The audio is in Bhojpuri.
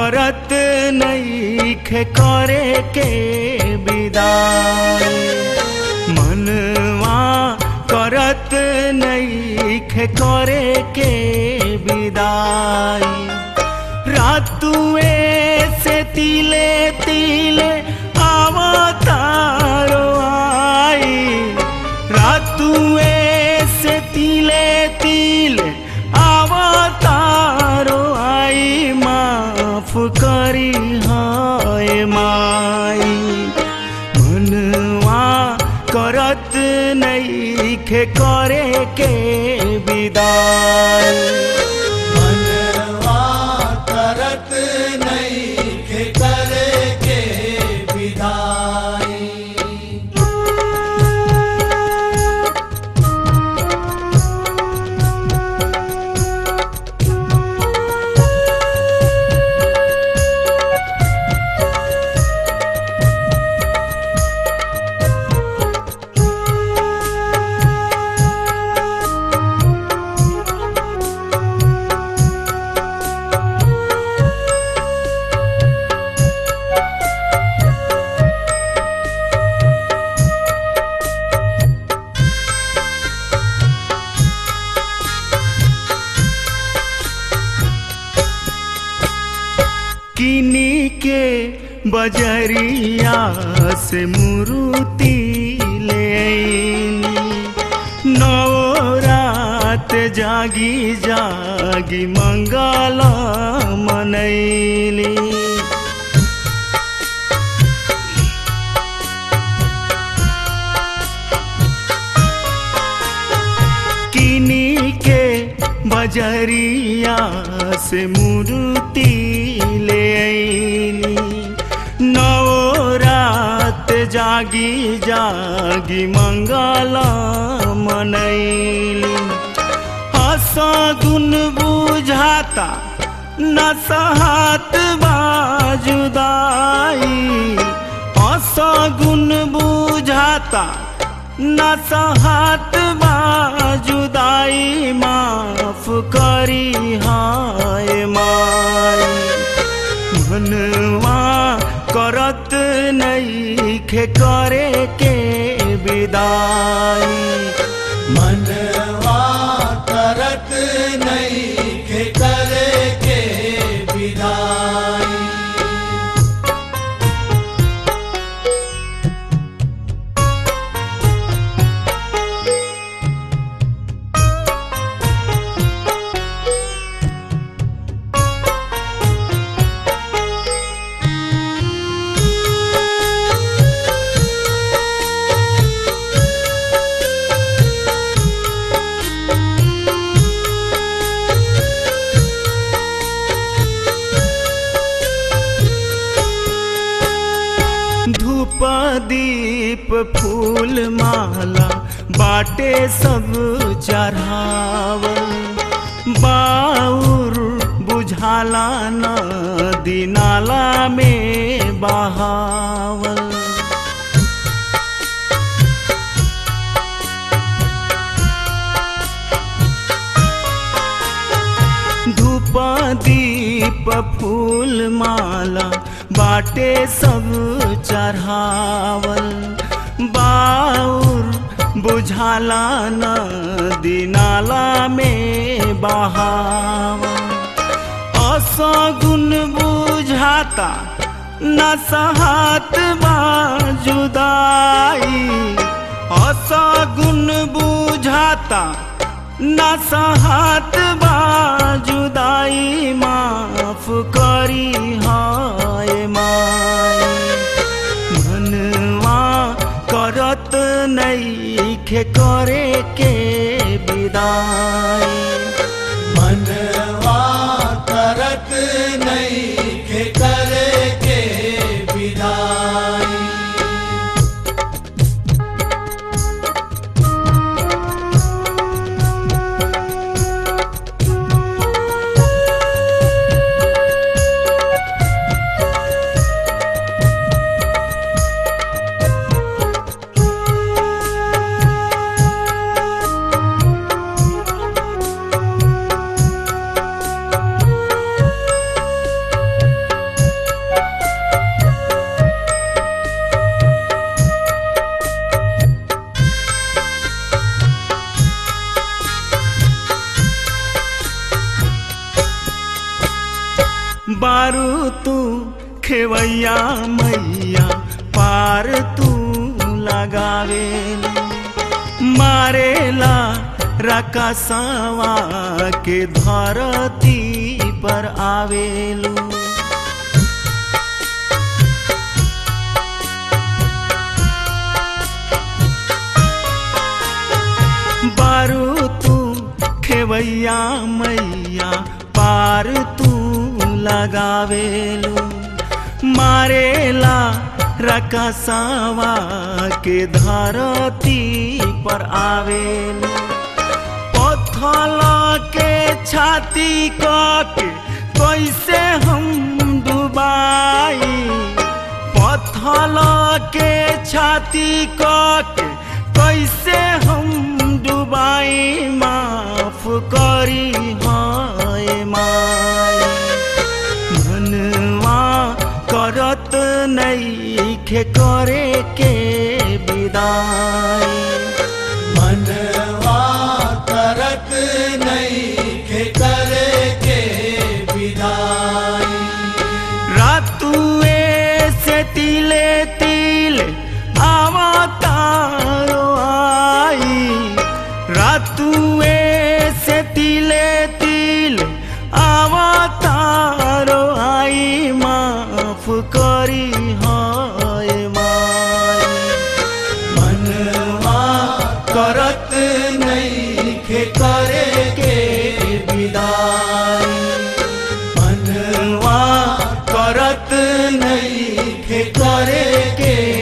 करत नईखे करे के विदाई मनवा करत नईखे करे के विदाई रातुए से तिले तिले आवतारो आई रातुए से तिले तिले आवतारो आई माफ करी हाय माई मनवा करत नईखे करे के विदाई मनवा करत नईखे करे के विदाई किनी के बजरिया से मुरुति ले आईनी नौ रात जागी जागी मंगला मनैली किनी के बजरिया से मूर्ति ले आईली नौ रात जागी जागी मंगला मनैली हसा गुन बुझाता न सहत बाजुदाई हसा गुन बुझाता न सहत बाजुदाई माफ करी हाय माई मनवा करत नईखे करे के विदाई मनवा करत नईखे करे के विदाई धूप दीप फूल माला बाटे सब चढ़ावल बाउर बुझाला नदी नाला में बहावल धूप दीप फूल माला बाटे सब चढ़ावल बाउर बुझाला नदी नाला में बहावल असगुन बुझाता न सहत जुदाई असगुन बुझाता न सहत जुदाई माफ करी हाय माई मनवा करत नईखे करे के विदाई मनवा करत नईखे करे के विदाई बारू तू खेवैया मैया पार तू लगावेलू मारेला रकसवा के धरती पर आवेलू बारू तू खेवैया मैया पार तू लगावेलू मारेला रकसवा के धरती पर आवेलू पत्थल के छाती के कैसे हम डुबाई पत्थल के छाती के कैसे हम डुबाई माफ करी हाय माई मनवा करत नईखे करे के विदाई मनवा करत नहीं करे के विदाई रातुए से तिले तिल आवतारो आई रातुए से तिले तिल आवतारो आई माफ करी हाय माई मनवा करत नहीं करे के विदाई मनवा करत नहीं करे के